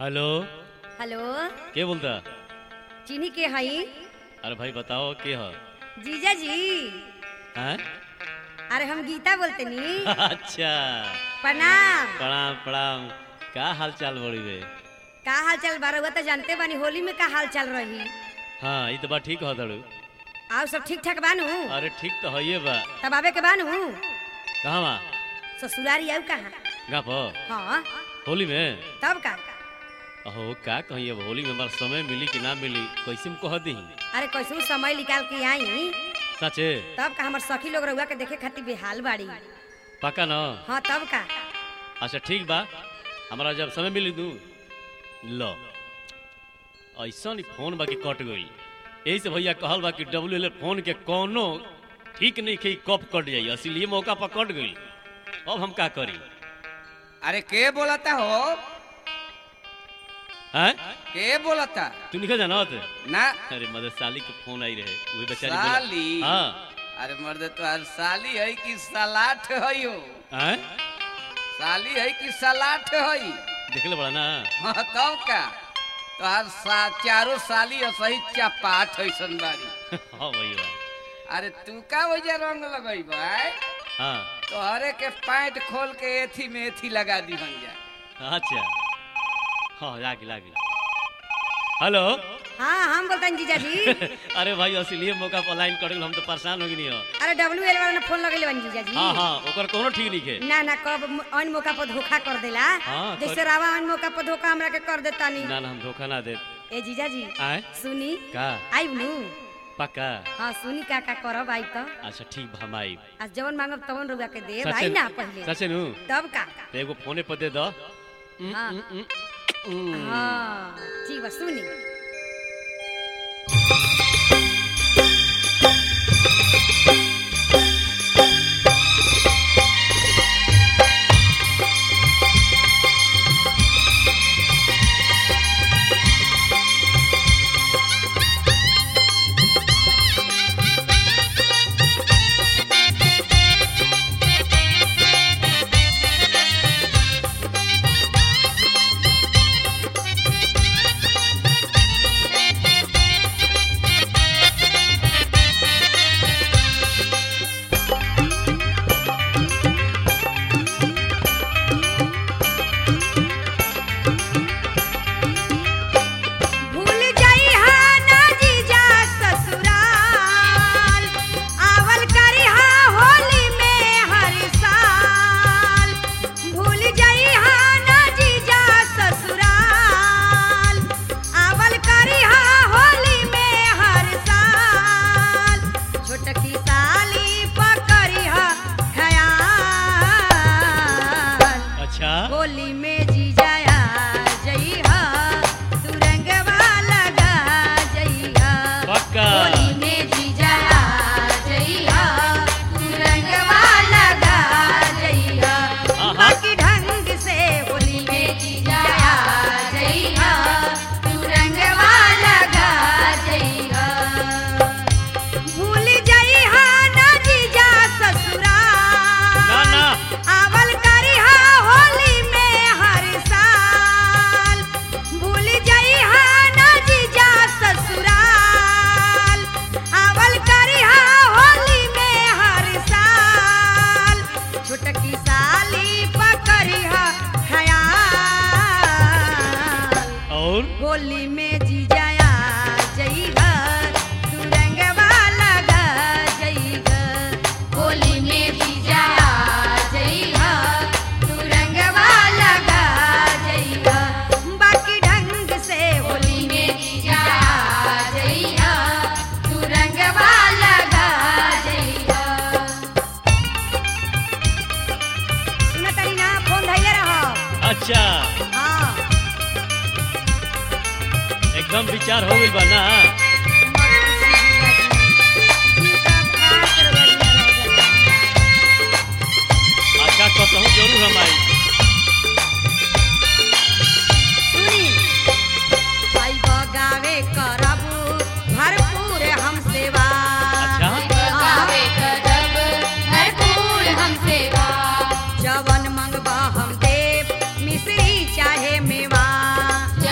Hello hello के बोलता चीनी के हई अरे भाई बताओ के ह जीजा जी हैं अरे हम गीता बोलते नी अच्छा प्रणाम प्रणाम प्रणाम का हाल चाल बड़ी बे का हाल चाल बारह हुआ तो जानते बानी होली में का हाल चाल रही हाँ ये तो बात ठीक हो दड़ू आओ सब ठीक ठाक बानू अरे ठीक तो है बा तब आवे के बानू कहाँ बा ससुरारी आऊ कहाँ गा पर हाँ होली में तब का अहो का कही अब होली में हमारा समय मिली कि ना मिली कैसे में कह दी अरे कैसे समय निकाल के आई सचे तब का हमार सखी लोग रहुआ के देखे खातिर बेहाल बाड़ी पक्का ना हाँ तब का अच्छा ठीक बा हमारा जब समय मिली दू लो ऐसा नहीं फोन बाकी कट गई यही से भैया कहल बा कि डब्ल्यू एल फोन के कोनो ठीक नहीं खे कब कट जाई इसीलिए मौका पर कट गई अब हम का करी अरे के बोलता हो हैं के बोलता तू निकल जाना होते ना अरे मदर साली के फोन आई रहे वही बेचारी साली बोला हाँ अरे मर्द तोहार साली है कि सलाठ है यो हैं साली है कि सलाठ है देख ले बड़ा ना हाँ तब का तोहार सा चारों साली और सही चपाट है बारी हाँ भैया अरे तू का वजह रंग लगई भाई हाँ तोहरे के पैंट खोल के एथी में एथी लगा दी जा अच्छा हाँ लागी लागी हेलो हाँ हम बोलते हैं जीजा जी अरे भाई इसीलिए मौका पर लाइन कट गइल, हम तो परेशान हो गई हो अरे डब्ल्यू एल वाला ने फोन लगेले बन जीजा जी हाँ हाँ ओकर कोनो ठीक नहीं है ना ना कब अन्य मौका पर धोखा कर देला हाँ, कर- जैसे रावा अन्य मौका पर धोखा हमरा के कर देता नी ना ना हम धोखा ना दे ए जीजा जी आए सुनी का आई नु पक्का हाँ सुनी का का करब आई तो अच्छा ठीक बा, हम आई आज जवन मांगब तवन रुपया के दे सचे- भाई ना पहले सचे नु तब का तो एगो फोने पर दे दो हाँ। उम, उम, उम। हाँ ठीक बा सुनी भूल जाई हा ना जीजा ससुराल आवल करी हा होली में हर साल भूल जाई हा ना जीजा ससुराल आवल करी हा होली में हर साल छोटकी साली पकड़ी हा खयाल अच्छा होली में जीजा आ जइहा तू रंगवा लगा जइहा पक्का होली में जीजा आ जइहा तू रंगवा लगा जइहा हाँ। बाकी ढंग से होली में जीजा आ जइहा तू रंगवा लगा जइहा भूल जइहा ना जीजा ससुराल ना ना आवल करिहा होली में हर साल भूल जइहा ना जीजा ससुराल आवल करिहा होली में हर साल छोटकी साली पकड़िहा खयाल और होली में जीजा आ जइहा तू रंगवा लगा जइहा होली में जीजा आ जइहा तू रंगवा लगा जइहा बाकी ढंग से होली में जीजा आ जइहा तू रंगवा लगा जइहा सुना तनी ना फोन धइले रहो अच्छा हाँ एकदम विचार हो गइल बा ना अच्छा कसहूँ जरूर हम आई भरपूर हम सेवा अच्छा जवन मंगवा हम देव मिश्री चाहे मेवा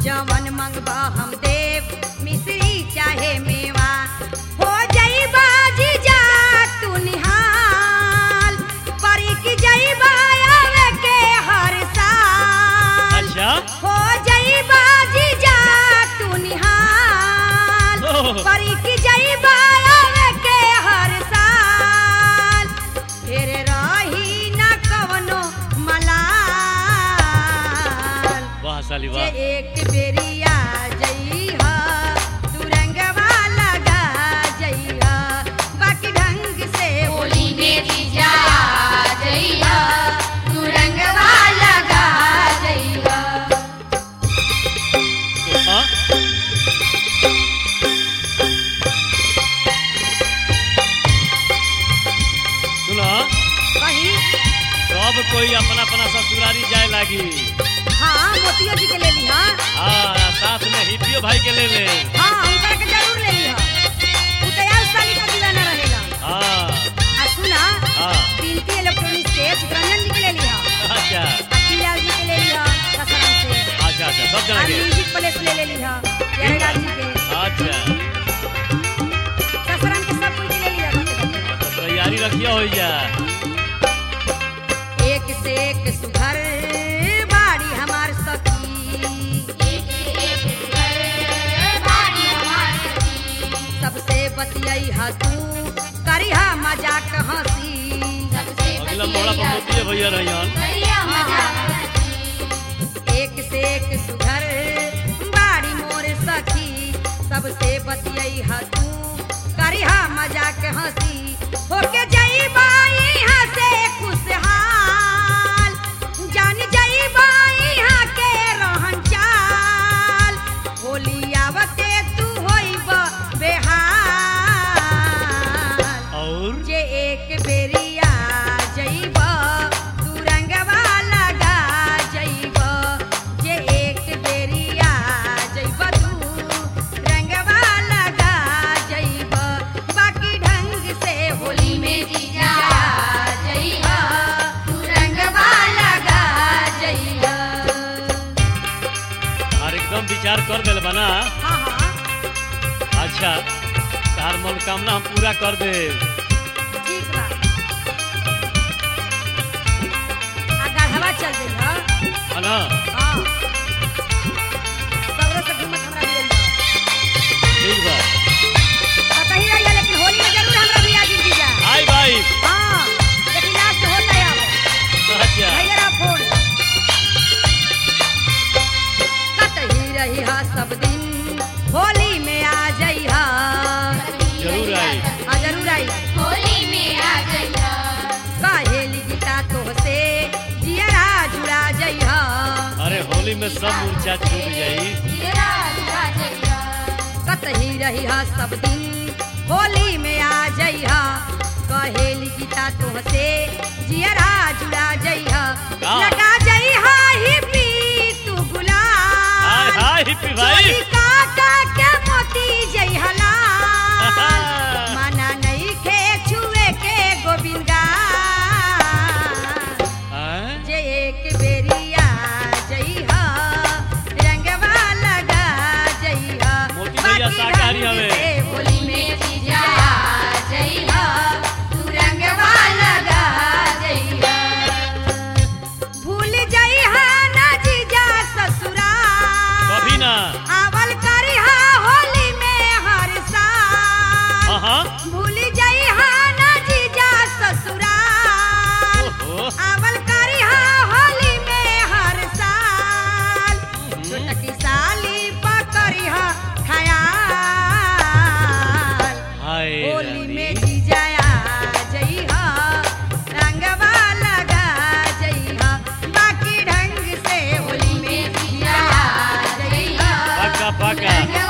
जवन मंगबा हम देव मिश्री चाहे मेवा हो जइबा जीजा तू निहाल परी की जइबा आवे के हर साल अच्छा हो जइबा जीजा तू निहाल ओह। परी की जइबा आवे के हर साल फिर रही ना कवनो मलाल वाह साली जे वाह एक बेरिया जइहा तू रंगवा लगा जइहा बाकी ढंग से होली में जीजा जइहा तू रंगवा लगा जइहा हाँ? सुनो वही सब कोई अपना अपना ससुरारी जाए लागी हाँ मोतियो जी के ले ली हाँ हाँ साथ में हिपियो भाई के ले ले हाँ उनकर के जरूर ले ली हाँ उ तो यार साली का दीवाना रहेला हाँ आ सुना हाँ प्रीति इलेक्ट्रॉनिक्स से चित्रंजन जी के ले ली हाँ अच्छा अखिलाल जी के ले ली हाँ ससुराल से अच्छा अच्छा सब जना आ के म्यूजिक प्लेस ले ले ली हाँ प्यारेलाल जी के अच्छा ससुराल के सब कोई के ले ली हाँ बच्चे बच्चे। तो तैयारी रखिया हो जा एक से एक सुघर बाड़ी हमार सखी सबसे बतियाई हा तू करिहा मजाक हंसी अगला मोड़ा पर मोतिये भैया रहियन एक से एक सुघर बाड़ी मोर सखी सबसे बतियाई हा तू करिहा मजाक हंसी होके जई बाई यहाँ से खुशहाल जान जई बाई यहाँ के रहन चाल होली आवते तू होइब बेहाल और जे एक बेरिया जइब तू रंगवा लगा जइब जे एक बेरिया जइब तू रंगवा लगा जइब बाकी ढंग से होली में जीजा जइब तू रंगवा लगा जइब और एकदम विचार कर दिल बना हाँ हाँ अच्छा तार मनोकामना हम पूरा कर दे ठीक बा आ गढ़वा चल जइब है ना हाँ सगरो से घूमत हमरा भी अइहा। ठीक बा कतही रहिया लेकिन होली में जरूर हमरा भी आजी जीजा आई भाई हाँ लेकिन लास्ट होता है अब अच्छा भैया रहा फोन कतही रही हा सब दिन होली में आ जई हा जरूर आई हाँ जरूर आई होली में आ गया काहेली गीता तोहसे जियरा जुड़ा जई हा अरे होली में सब मूर्छा छूट जाई तेरा आ गया कतही रही हा सब दिन होली में आ जई हा कहेली गीता तोहसे जियरा जुड़ा जई हा का? लगा जई हा ही पी तू हाय गुलाल हाय हिप्पी भाई चोरी काका के मोती जई हला माना नहीं खे छुए के गोविंद हैं? जे एक बेरिया जई हा रंगवा लगा जई हा मोती भैया बाकी शाकाहारी ढंग हवे। से होली में जीजा जई हा तू रंगवा लगा जई हा भूल जई हा ना जीजा ससुराल कभी ना आवल करी हा होली में हर साल हाँ हाँ भूल जई हा ना जीजा ससुराल ओहो आवल करी हा होली में हर साल छोटकी साली पकड़ी हा खयाल हाय होली में रानी। जीजा आ जई हा रंगवा लगा जई हा बाकी ढंग से होली में जीजा आ जई हा पक्का पक्का